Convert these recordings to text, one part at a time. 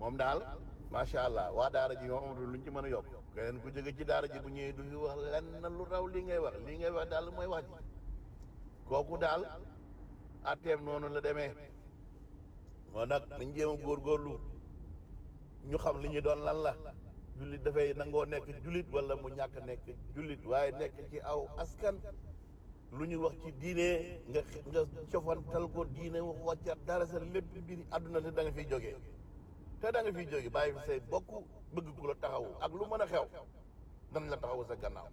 moom daal macha allah waa daara ji moom amatul luñ ci mën a yokk keneen ku jóge ci daara ji bu ñëwee du fi wax lenn lu raw li ngay wax li ngay wax daal mooy wax ji kooku daal atteem noonu la demee moo nag nañ jéem a góorgóorlu ñu xam li ñu doon lan la jullit dafay nangoo nekk jullit wala mu ñàkk nekk jullit waaye nekk ci aw askan lu ñu wax ci diine nga nga cofantal ko diine wax wàccat dara sa lépp biir àdduna te da nga fiy jógee te da nga fiy jógee bàyyi fi say bokk bëgg ku la taxawu ak lu mën a xew dan la taxawu sa gannaaw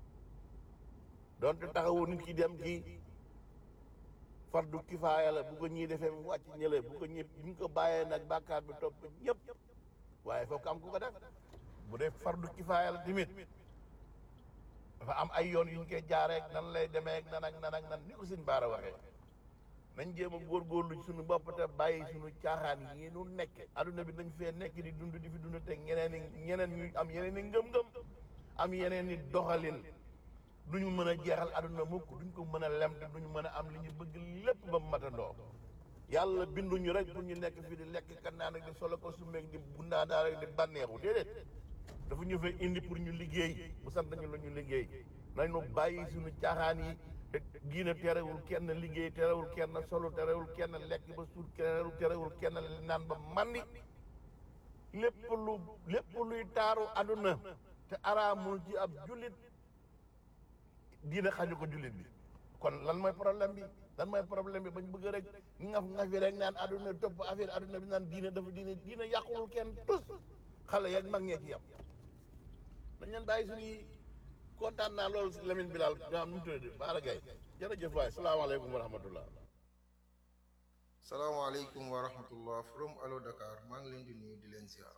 donte taxawu nit ki dem ci fardu kifaaya la bu ko ñii defee mu wàcc ñële bu ko ñëpp bu ñu ko bàyyee nag bàkkaar bi topp ñëpp waaye foog am ku ko def bu dee fardu kifaaya la tamit dafa am ay yoon yu ñu koy jaaree ak nan lay demee ak nan ak nan ak nan ni ko suñ baara waxee nañ jéem a góorgóorlu ci suñu bopp te bàyyi suñu caaxaan yi nu nekk adduna bi dañ fee nekk di dund di fi dund te ñeneen i ñeneen ñu am yeneen i ngëm-ngëm am yeneen i doxalin duñu mën a jeexal adduna mukk duñ ko mën a lem te duñu mën a am li ñu bëgg lépp ba matandoo yàlla binduñu rek pour ñu nekk fii di lekk kan naa nag di solo ko su meeg di bundaa daa rek di bànneexu déedéet dafa ñu fay indi pour ñu liggéey bu sant ñu la ñu liggéey nañu bàyyi suñu caaxaan yi te diina terewul kenn liggéey terewul kenn solo terewul kenn lekk ba suur terewul terewul kenn naan ba mandi lépp lu lépp luy taaru àdduna te araamul ci ab jullit diina xañu ko jullit bi kon lan mooy problème bi lan mooy problème bi bañ bëgg rek ngaf ngafi rek naan àdduna topp affaire àdduna bi naan diina dafa diina diina yàqulul kenn tus xale yeeg mag ñee ci yam dañ leen bàyyi suñuy kontaan naa loolu si Lamine Bilal nga xam nu mu tuddee Baara Gaye jërëjëf waay salaamaaleykum wa rahmatullah salaamaaleykum wa rahmatullah from Allo Dakar maa ngi leen di nuyu di leen ziar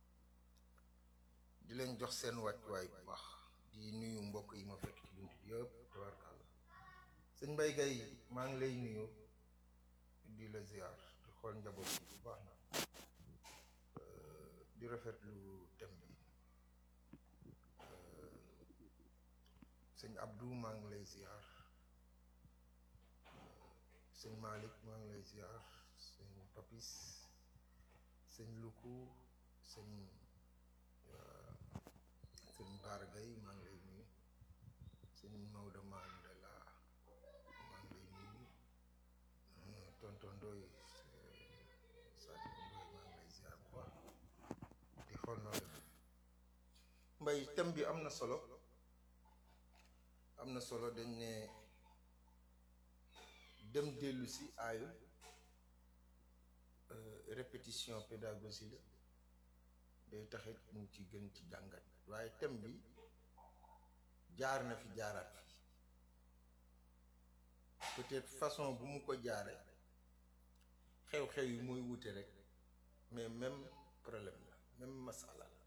di leen jox seen wàccuwaay bu baax di nuyu mbokk yi ma fekk ci bunt bi yëpp tabarkàlla sëñ Mbaye Gaye maa ngi lay nuyu di la ziar di xool njaboot bi bu baax na di rafetlu thème bi sëñ Abdou maa ngi lay ziar sëñ Malick maa ngi lay ziar sëñ Papis sëñ Luku sëñ sëñ Baara Gaye maa ngi lay nuyu sëñ Maodo Mandela maa ngi lay nuyu tonton Ndoye Sadio Ndoye maa ngi lay ziar bu baax di xool noo def mbay thème bi am na solo am na solo dañ ne dem dellu si aayu répétition pédagogie la day taxit mu ci gën ci jàngat waaye thème bi jaar na fi jaaraat fi peut-être façon bu mu ko jaare xew-xew yi mooy wute rek mais même problème la même masala la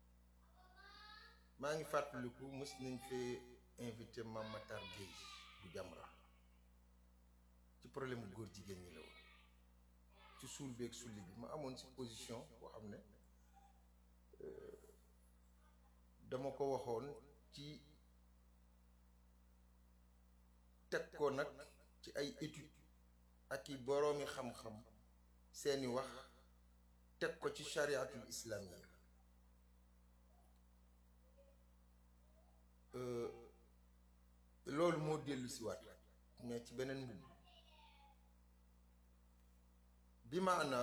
maa ngi fàttaliku mës nañ fee invité Mame Matar Gueye bu Jamra ci problème bu góor jigéen ñi la woon ci suul beeg sulli bi ma amoon si position boo xam ne dama ko waxoon ci teg ko nag ci ay étude ak i boroomi xam-xam seeni wax teg ko ci chariatul islamiyya loolu moo dellu si waat mais ci beneen mbubb bi maana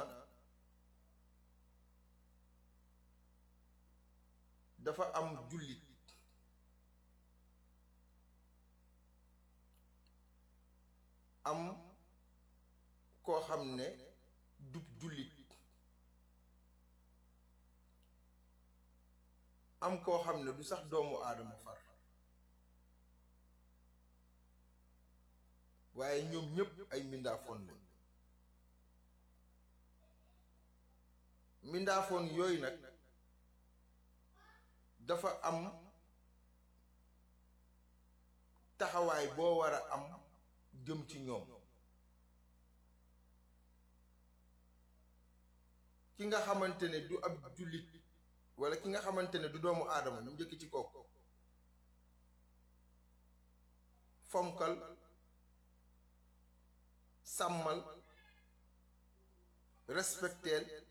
dafa am jullit am koo xam ne dub jullit am koo xam ne du sax doomu aadama far waaye ñoom ñépp ay mbindaafoon lañ mbindaafoon yooyu nag dafa am taxawaay boo war a am jëm ci ñoom ki nga xamante ne du ab jullit walla ki nga xamante ne du doomu aadama ñu njëkk ci kooku fonkal sàmmal respecteel